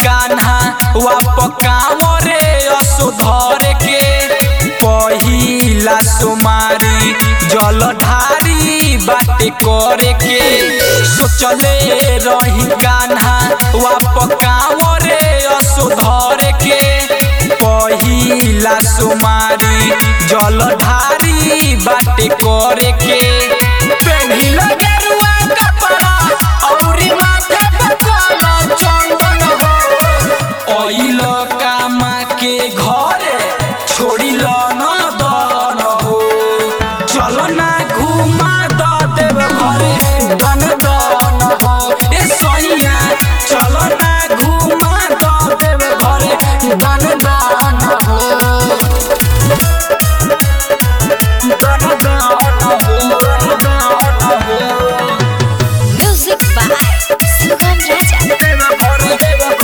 कान्हा वाप कांवरे असुधर के पहिला सुमारी जलधारी बाटे करे के सोचले रही कान्हा वाप कांवरे असुधर के पहिला सुमारी जलधारी बाटे करे के पेढ़िला गेरुआ कपड़ा औरी माथे पे काला चंदन हो ओइल कामा के घरे छोड़िल न दन हो चल ना घुमा द देव घरे दन दन हो ए सैया चल ना घुमा द देव घरे दन दन हो दन दन हो दन हो Music by Sugam Raja.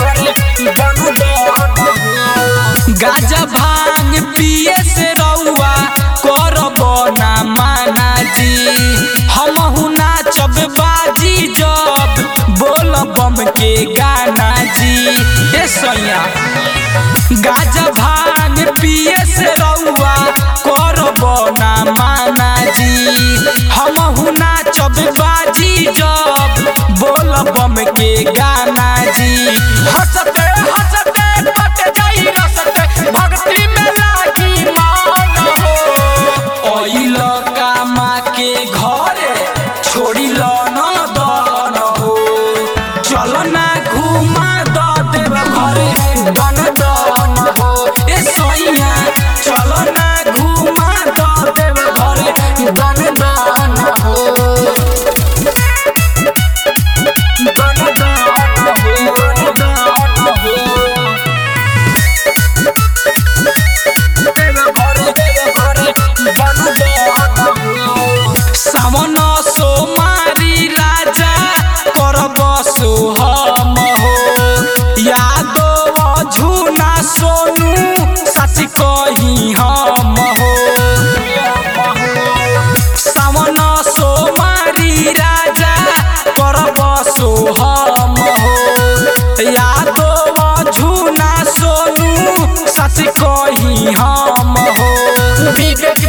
गाजा भांग पिए से रउआ करब ना माना जी हमहु नाचब बाजी जब बोल बम के गाना जी ए सैया गाजा भांग पिए से रउआ करब ना माना जी हमहु नाचब बाजी जब बोल बम के गाना जी हंसते हंसते कट जाई रसते भक्ति में लागी मान हो ओइल कामा के घरे छोड़िल न दन हो चल ना घुमा द देव घरे दन दन हो ए सैया चल ना घुमा द देव घरे दन दन हो दन दन हो दन हो सावन सोमारी राजा करब सोहम हो यादव झुना सोनू सच कही हम हो सावन सोमारी राजा करब सोहम हो यादव झुना सोनू सच कही हम हो विवेक